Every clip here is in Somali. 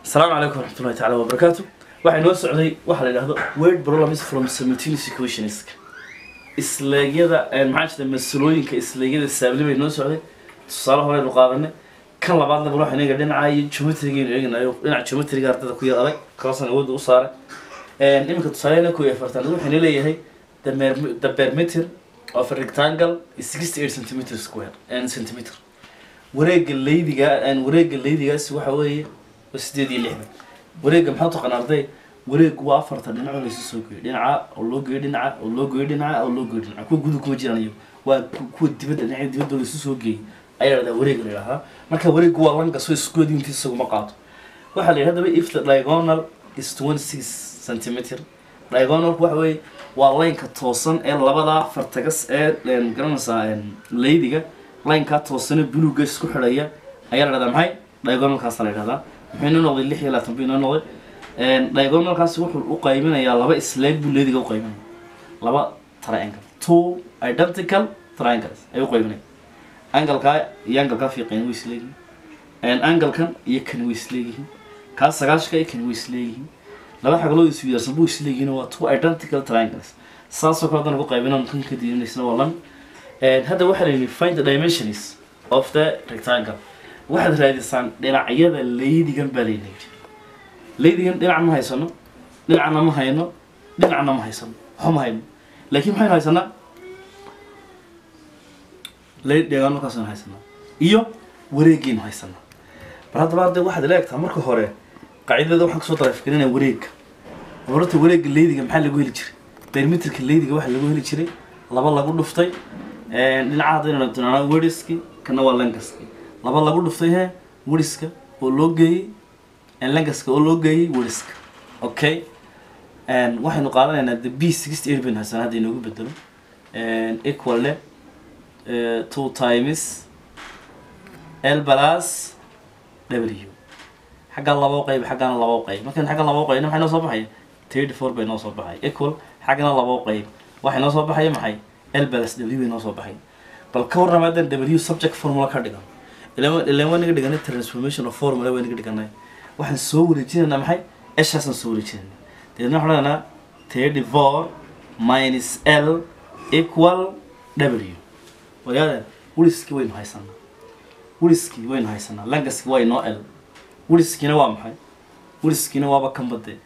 asalaamu calaykum waraxmatullahi tacaala wabarakaatu waxaa inoo socday waxaa la yidhahdo word problems from simultaneous equations isleegyada maxaa jirta masalooyinka isleegyada saabli bay inoo socday tusaale horeynu qaadanay kan labaadna bal waxaan eega dhinaca iyo geometrigaynu eeganayo dhinaca geometriga ardada ku yar adag kaasan awoodda u saaray iminka tusaaleena ku iyo afartanaad waxayna leeyahay the mer- the perimeter of a rectangle is 68 centimeter square and centimeter wareega leydiga wareega leydigaasi waxa weeye waa sideed iyo lixdan wareega maxaa taqaan arday wareegu waa afartan dhinacoo laysu soo geeyo dhinaca oo loo geeyo dhinaca oo loo geeyo dhinaca oo loo geeyo dhinaca kuwa gudu kuma jiraan iyo waa ku- kuwa dibadda dhinaca dibadda oo laysu soo geeyey ayaa la dhahdaa wareeg la yidhahdaa marka wareegu waa langa soo isgoodi intii isaguma qaato waxaa la yidhahdaa if the diagonal is 26 centimeter diagonalku waxa weeye waa laynka toosan ee labada fartagas ee een, garanaysaa een, leydiga laynkaa toosane buluga isku xidhaya ayaa la dhahdaa maxay diagonalkaasa la yidhahdaa muxuu inoo noqday lix iyo labaatan buu inoo noqday Een, diagonalkaasi wuxuu u qaybinayaa laba isleeg buu leydiga u qaybinaya laba triangle two identical triangles ayuu u qaybinaya angalkaa iyo angalkaa fiiqeen way isleeyihiin angalkan iyo kan way isleeyihiin kaa sagaashka iyo kan way isleeyihiin laba xagloo isu yarsan buu isleeyihiin waa two identical triangles saasoo kale haddana ku qaybinaan kan ka diinaysna waa lan And hadda waxaa la yidhi find the dimensions of the rectangle waxaad raadisaan dhinacyada leydigan baa layna yidhi leydigan dhinac ma haysano dhinacna ma hayno dhinacna ma haysano waxba ma hayno laakiin maxaynu haysanaa leyd deegaanakaasaynu haysanaa iyo wareegaynu haysanaa bal haddaba hadda waxaad ila egtaa marka hore qaacidada waxaan kasoo daraafgelinaya wareegga horta wareegga leydiga maxaa lagu heli jiray perimeterka leydiga waxaa lagu heli jiray laba lagu dhuftay dhinaca haddaynu tinaa weriski kana waa langaski laba lagu dhuftay he weriska oo loo geeyey langaska oo loo geeyey weriska okay waxaynu qaadanaynaa the b sixty eight baynu haysanaa hadda inoogu bedelo equal le eh, two times l plus w xagga labo qayb xaggana labo qayb markaan xagga labo qaybna maxay noo soo baxaya thirty four bay noo soo baxay equal xaggana labo qayb waxay noo soo baxaya maxay l plus w bay noo soo baxay bal ka warrama haddaan w subject formula ka dhigan ilaan ilaan waa naga dhiganay transformation of formula waa naga dhiganay waxaan soo wareejinaynaa maxay eshaasaan soo wareejinaynaa deedna waxaan odhanaa thirty four minus l equal w wadaada weliskii waynu haysanaa weliskii waynu haysanaa langaskii waa inoo l weliskiina waa maxay weliskiina waaba kan badee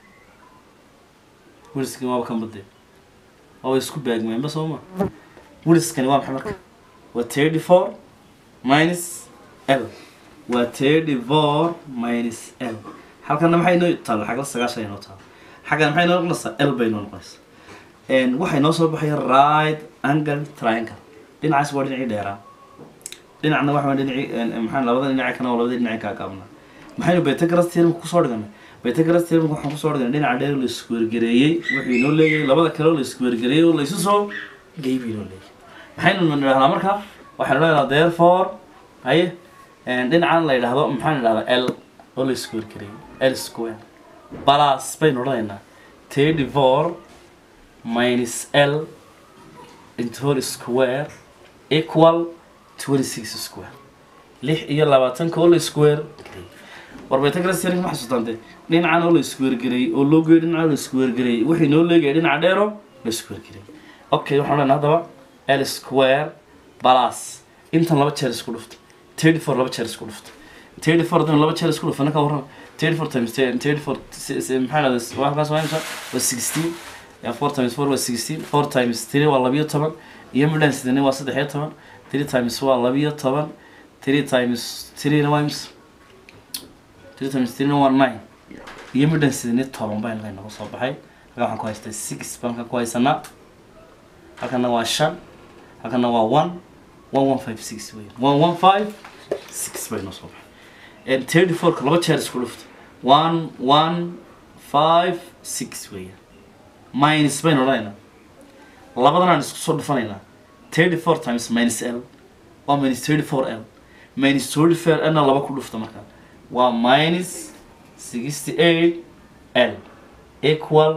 weliskiina waaba kan badee waaba isku baagmeenba soo ma weliskani waa maxay marka waa thirty four minus l waa thirty four minus l halkana maxay noo taalla xagla sagaashan ay noo taalla xaggana maxay noo noqonaysaa l bay noo noqonaysaa Een, waxay noo soo baxaya right angle triangle dhinacaas waa dhinacii dheeraa dhinacna waxa waa dhinacii een, maxaa labada dhinac kana waa labada dhinac kaa gaabnaa maxaynu Pythagoras theorem kusoo dhiganay Pythagoras theorem waxaan kusoo dhiganay dhinaca dheer la isku wargareeyey wuxuu inoo leeyahay labada kale oo la isku wargareeyey oo la isu soo geeyay inoo leeyahay maxaynu nidhahnaa marka waxaynu leedahay therefore haye een, dhinacan la yidhaahdo maxaan idhahdaa l oo la isku wargareeyey l square plus baynu odhanaynaa thirty four minus l into whole square equal 26 square lix iyo labaatanka oo la square war Pythagoras theorem ma xasuustante dhinacan oo la square gareeyey oo loo geeyey dhinacan oo la square gareeyey wixii noo leegayay dhinaca dheero la square gareeyey okay waxaan leenahay haddaba l square plus intan laba jeer isku dhufto 34 laba jeer isku dhufto 34 haddana laba jeer isku dhufana ka warran 34 times 10 34 si- si- maxaa dhahdaa wax kaas waa imisa waa 16 Yeah, 4 times 4 waa 16 4 times 3 waa labiyo toban iyo midhaan sidani waa saddex iyo toban 3 times waa labiyo toban 3 times 3 na waa imisa 3 times 3 na waa 9 iyo midhaan sidani toban baa inla inaga soo baxay halkan waxaan ku haystaa 6 baan halkan ku haysanaa halkana waa 5 halkana waa 1 1156 wey 1156 baa inoo soo baxay and 34 ka laba jeer isku dhufto 1 1 5 6 weeyaan minus baynu odhanaynaa labadan aan isku soo dhufanaynaa thirty four times minus l waa minus thirty four l minus thirty four l na laba ku dhufta markaa waa minus sixty eight l equal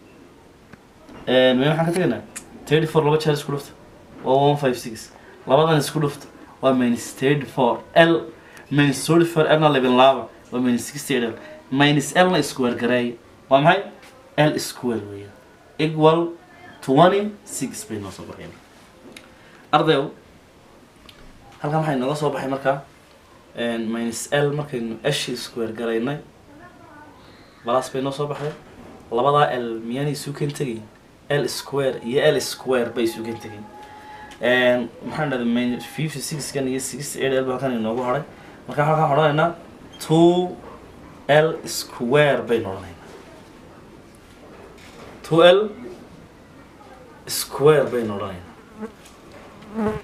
me waxaan ka tegaynaa thirty four laba jeer isku dhufta waa one five six labadan isku dhufta waa minus thirty four l minus thirty four l na labin laaba waa minus sixty eight l minus lna square gareey waa maxay l square weeyaan equal twenty six bay noo soo baxeen ardayo halkan waxay nooga soo baxay markaa minus l markaynu eshi square garaynay balas bay noo soo baxday labadaa l miyaanay suukan tegayn l square iyo l square bay suukan tegayn maxaan dhahday minus fifty six kan iyo sixty eight l ba halkan inoogu hadhay marka halkaan waxaan odhanaynaa two l square baynu odhanaynaa two l square baynu odhanaynaa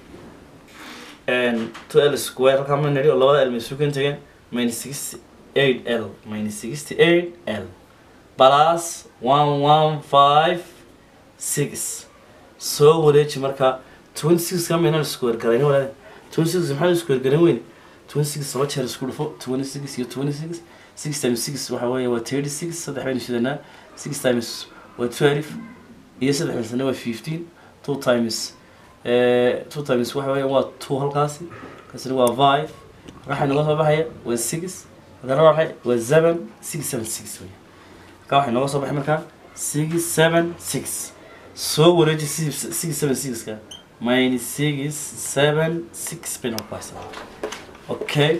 two l square halkaan ma nidhi oo labada l may suukan tegeen minus sixty eight l minus sixty eight l plus one one five six soo wareeji marka twenty six ka maynan square garayn walaal twenty six maxaa square garan weyn twenty six laba jeer isku dhufo twenty six iyo twenty six six times six waxa weeye waa thirty six saddex baynu shidanaa six times waa twelve iyo saddex masana waa fifteen two times two times waxa weeye waa two halkaasi kaasina waa five waxay noga soo baxaya waa six hadana waa maxay waa seven six seven six wey marka waxay nooga soo baxay markaa six seven six soo wareeji six seven sixka minus six seven six bay noqon haysaa okay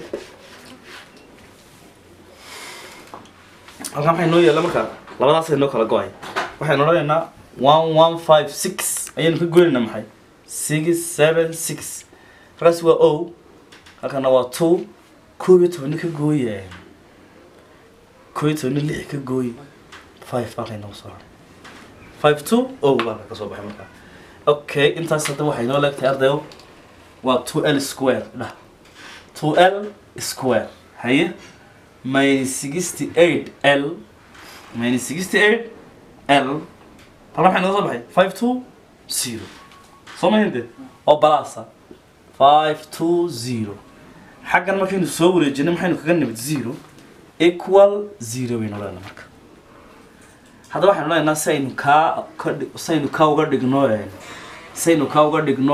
halkan waxay noo yaalla markaa labadaasay noo kala go-ay waxaynu odhanaynaa one one five six ayaynu ka goynaynaa maxay six seven six halkaasi waa o halkana waa two koob iyo tobani ka gooye koob iyo tobani lix ka gooy five baa laynoo soo haray five two o baa ka soo baxay markaa okay intaas hadda waxay noo leegtahay ardayo waa two l square dhah two l square haye minus sixty eight l minus sixty eight l halka maxay nooga soo baxay five two zero soo mahinde oo balasa five two zero xaggan markaynu soo wareejinay maxaynu kaga nimid zero equal zero baynu leenahay marka haddaba waxaynu leenahay si aynu kaa ka dhig si aynu kaa uga dhigno si aynu kaa uga dhigno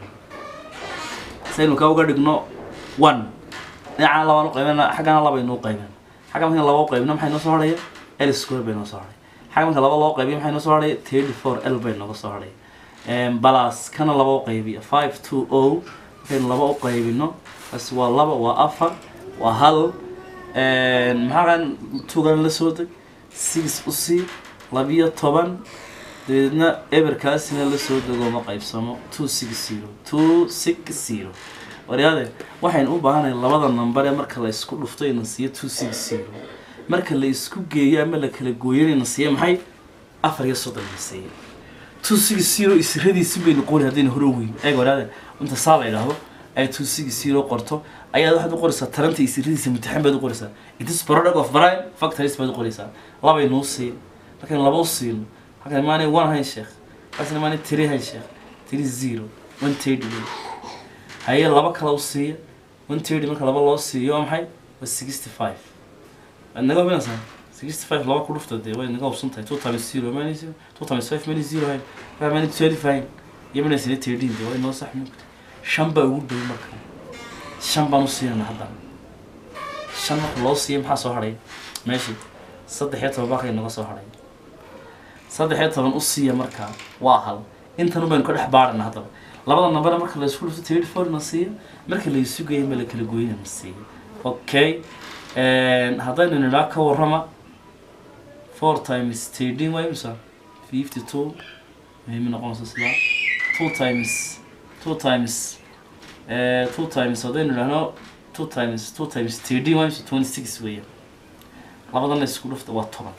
si aynu kaa uga dhigno one dhinacana labaan u qaybana xaggana labaynu u qaybin xagga markan laba u qaybino maxay noo soo hadhaya l square bay noo soo hadhay xagga marka laba loo qaybiyo maxay noo soo hadhaya thirty four l bay nooga soo hadhay balas kana laba u qaybiya five two o markaynu laba u qaybino bas waa laba waa afar waa hal maxaakan tugan la soo deg six u sii labiyo toban dabeedna eberkaasina la soo dego ma qaybsamo two six zero two six zero waryaade waxaynu u baahanahay labada number ee marka la isku dhufto ina siiyo two six zero marka la isku geeyo ama la kala gooyo ina siiyo maxay afar iyo soddon na siiyo two six zero isradiisi baynu qori haddayna hore weyn eeg waryaade inta saa la idhaahdo ay two six zero qorto ayaad waxaad u qoraysaa taranta isradiisa mutaxan baad u qoraysaa it is product of brine factories baad u qoraysaa labaynuu siin markaynu laba u siino halkan maanay one hayn sheekh halkaasna maanay three hayn sheekh three zero one thirty wey haye laba kale u siiya one thirty marka laba loo siiyo waa maxay waa sixty five waad naga hubinaysaa sixty five laba ku dhufta dee way naga hubsan tahay two times zero mani zero two times five mani zero hayn waa mani twelve hayn iyo mana sina thirteen dee way noo sax mugta shan baa ugu dhow marka shan baan u siinana haddana shan marka loo siiya maxaa soo hadhay meeshii saddex iyo toban baakay naga soo hadhay saddex iyo toban u siiya markaa waa hal intan baynu ka dhex baarana haddaba labada nambare marka la isku dhufto thirty four na siiya marka la isu geeyo ma la kala gooyna na siiya okay haddaynu nidhaa ka warrama four times thirteen waa imisa fifty two muhiim noqonaysa sidaa two times two times two times haddaynu nidhahno two times two times thirteen waa imisa twenty six weeyaan labadana isku dhufta waa toban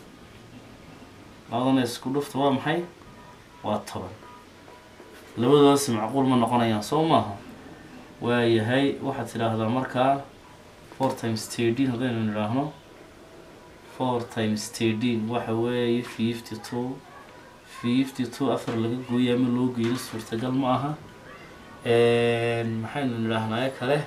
labadana isku dhufta waa maxay waa toban labadoodaasi macquul ma noqonayaan soo maaha waayahay waxaad tidhaahdaa markaa four times thirteen haddaynu nidhaahno four times thirteen waxa weeye fifty two fifty two afar laga gooyo ama loo geeyo suurtagal ma aha maxaynu nidhaahnaa kale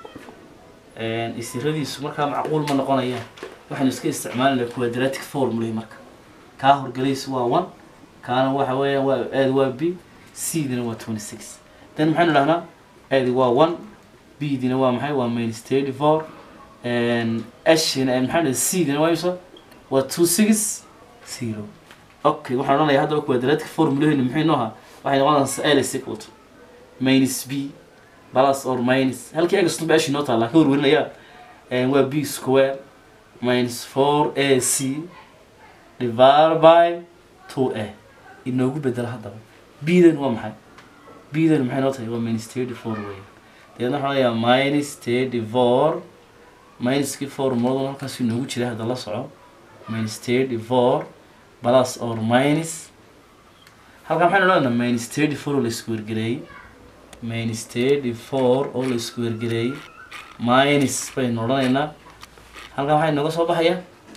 isiradiisu markaa macquul ma noqonayaan waxaynu iska isticmaalinaa quadratic formula marka kaa horgelaysu waa one kaana waxa weeya waa aad waa b c dina waa twenty six then maxaynu dhahnaa aadi waa one b dina waa maxay waa minus thirty four ashina maxaa dhahay c-dana waa imisa waa two six zero okay waxaan odhanayaa haddaba quadratic formulaheenu muxuu inoo ahaa waxay noqonaysaa l is equal to minus b plus or minus halkii egaston ba ashi noo taala ka warwarinayaa waa b square minus four a c divided by two a inoogu bedela haddaba b-dan waa maxay b-dan maxay noo tahay waa minus thirty four wey deedna waxaan leeyahay minus thirty four minuskii formuladan halkaas inoogu jira hadda la soco minus thirty four plus or minus halkan maxaynu odhanaa minus thirty four oo la isku wergareeyey minus thirty four oo la isku wergareeyey minus baynu odhanaynaa halkan waxaa inooga soo baxaya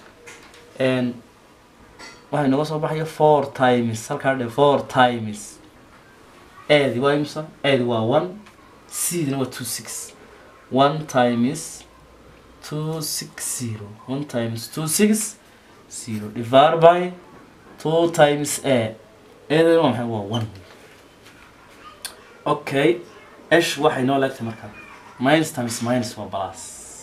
waxaa inooga soo baxaya four times halkaa dhe four times adi waa imsa adi waa one c-dina waa two six one times two six zero one times two six zero divided by two times a eedana waa maxay waa one okay esh waxay noo leegtay markaa minus times minus waa plus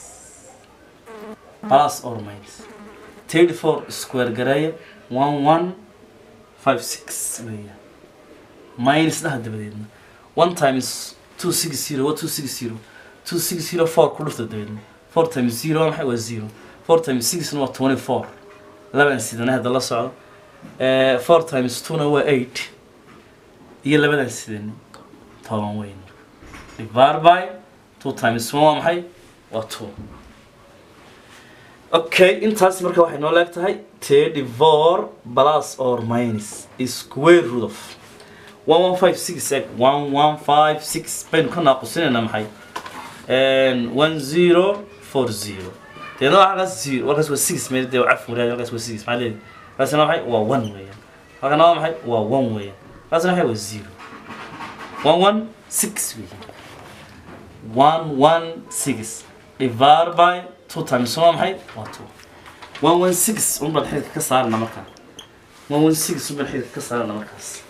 plus or minus thirty four square gareeya one one five six weeya minus dhaha dabadeedna one times two six zero waa two six zero two six zero four ku dhufta dabadeedna four times zero waa maxay waa zero four times sixna waa twenty four laban sidana hadda la socdo four times two-na waa eight iyo labadan sidani toban weyn divided by two times one waa maxay waa two okay intaas marka waxay noo leeg tahay thirty four plus or minus square root of one one five six egg one one five six baynu ka naaqusinaynaa maxay one zero four zero deedna waa halkaas zero halkaas waa six meel dee cafu leeyahay halkaas waa six maxaa leeyahay halkaasna maxay waa one weeyaan halkana waa maxay waa one weeyaan halkaasna maxay waa zero one one six weeyaan one one six divided by two times waa maxay waa two one one six un baan xididka ka saarana markaa one one six un baan xididka ka saarana markaas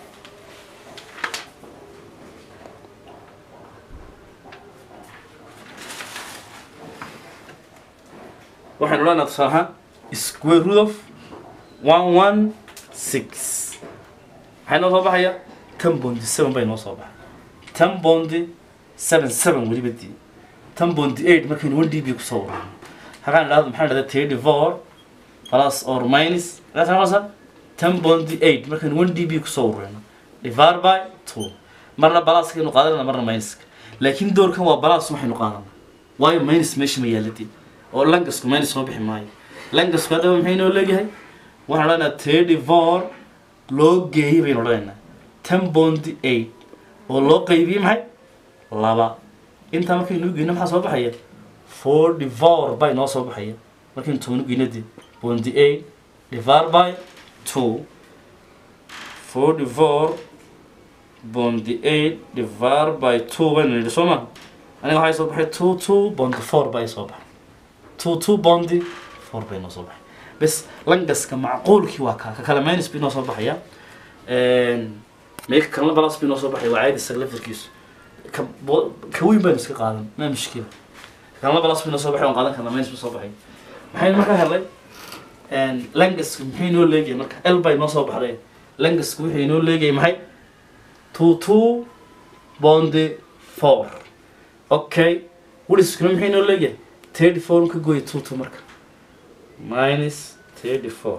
waxaynu odhanaa tusaale ahaan square root of one one six maxay noo soo baxaya ten bondi seven bay noo soo baxay ten bondi seven seven weliba dii ten bondi eight markaynu one d b kusoo warano halkaan idhahdo maxaan idhahdaa thirty four plus or minus halkaas noqonaysa ten bondi eight markaynu one d b kusoo warano divided by two marna balaaskaynu qaadanana marna minuska laakiin doorkan waa balaas waxaynu qaadanaa waayo minus meesha ma yaaladii oo langasku minus soo bixi maayo langasku haddaba maxay noo leeyahay waxaan odhanaynaa thirty four loo geeyey baynu odhanaynaa ten bondi eight oo loo qaybiyey maxay laba intaa markaynu u geyno maxaa soo baxaya forty four bay noo soo baxaya markaynu toban u geyno dee bondi eight divided by two forty four bondi eight divided by two baynu nidhi soo ma aniga waxay soo baxay two two bondi four bay soo baxay two two bondi four bay noo soo baxay bes langaska macquulkii waa kaa ka kale minus bay noo soo baxaya meeka kalena balas bay noo soo baxaya waa caadi isaga laftarkiisu ka bo- ka weyn baynu iska qaadan ma mushkila kalena balas bay noo soo baxay waan qaadan karna minus bay soo baxay maxaynu markaa helay langasku maxay noo leegahay marka l bay noo soo baxday langasku wuxuu inoo leegahay maxay two two bondi four okay weliskuna maxay noo leeyahay thirty four ka gooya two two marka minus thirty four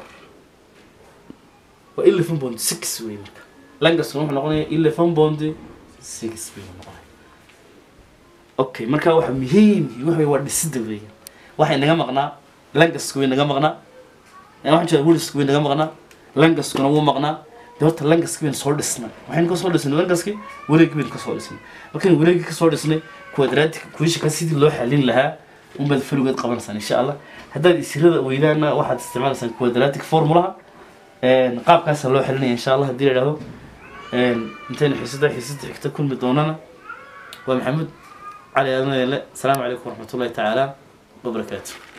waa eleven bond six wey marka langaskuna wuxuu noqonaya eleven bond six bay noqonaya okay marka waxa muhiim waxa waa dhisida weya waxay naga maqnaa langasku way naga maqnaa waxaan jeeda welisku way naga maqnaa langaskuna wuu maqnaa dee horta langaski baynu soo dhisnay waxaynu kasoo dhisnay langaski wareegi baynu kasoo dhisnay markaynu wareegi kasoo dhisnay quadratic kuishaka sidii loo xalin lahaa unbaad faligood qabanaysaan insha allah haddaad isirada weydaana waxaad isticmaalaysaan quadratic formulaha qaabkaasa loo xalinaya insha allah haddii la idhahdo intaynu xiisada xiisada xigta kulmi doonana waa maxamuud cali aadanele asalaamu calaykum waraxmatullahi tacaala wabarakaatu